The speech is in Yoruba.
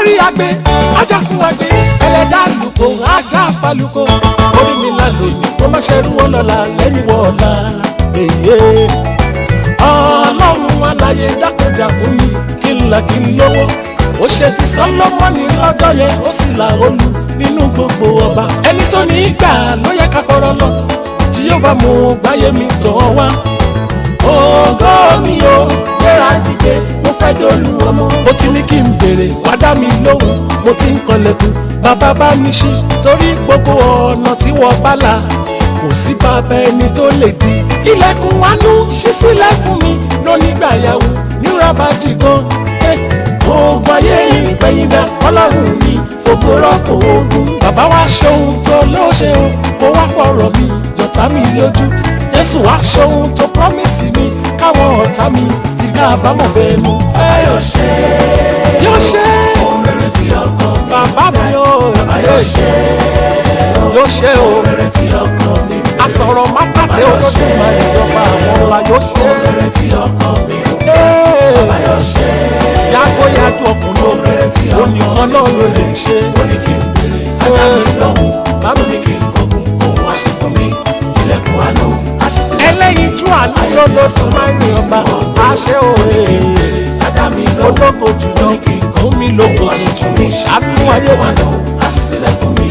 orí agbe ajá fún agbe ẹlẹ́dá lùkò ajá falùkò orí mi là lóyún kó má ṣe rú wọn lọ́la lẹ́yìn wọ́ọ̀la èyí ọlọ́run aláyé dákọjà fún mi kí n là kí n lówó ó ṣe ti sọlọ́mọ́nì lọ́jọ́ yẹn ó sì là olú nínú gbogbo ọba ẹni tó ní í gbà ló yẹ ká fọ́rọ́ lọ jíyọ́bà mo gbáyé mi tọ̀ wá ògo mi o gbéra dìde mo fẹ́ dolú ọmọ mo ti ní kí n béèrè wá dá mi lóhùn mo ti ń kanlẹ̀kùn bàbá bá mi ṣí torí gbogbo ọ̀nà tí wọ́n bá là kò sí bàbá ẹni tó lè di ilẹ̀kùn wánú ṣí sílẹ̀ fún mi lónígbàyàwó nírabàdì gan oògùn ayé ìgbẹ̀yìndà ọlọ́run mi fògo rọ́pò ogun bàbá wa ṣohun tó ló ṣe o kó wá fọ̀rọ̀ mi jọ̀tá mi lójú jésù wá ṣohun tó promise mi káwọn ọ̀tá mi ti ká àbámọ̀ bẹ́ẹ̀ mú. Báyọ̀ ṣe yóò ṣe ohun rere tí ọkàn mi bàbá mi o Báyọ̀ ṣe yóò ṣe o ohun rere tí ọkàn mi asọ̀rọ̀ má pàṣẹ olódùmarè ìjọba àwọn ọ̀la yóò ṣe ohun rere tí ọkàn mi é. Báyọ̀ ṣe yàgò yàtọ̀ ọkùnrin rere òun tí onìkan náà ló lè ṣe. ó ní kí n bèrè ajá mi lọ́hùn ó ní kí n kọ̀gùn òun wá ṣe fún mi ilẹ̀kùn àánú àṣìṣe ẹlẹ́yinjú àánú ló ló tún máa ń rìn ọba àṣẹ òye ajá mi lọ́hùn olóko jùlọ fún mi lóko tuntun ṣàánú ayé mi. àánú àṣìṣe fún mi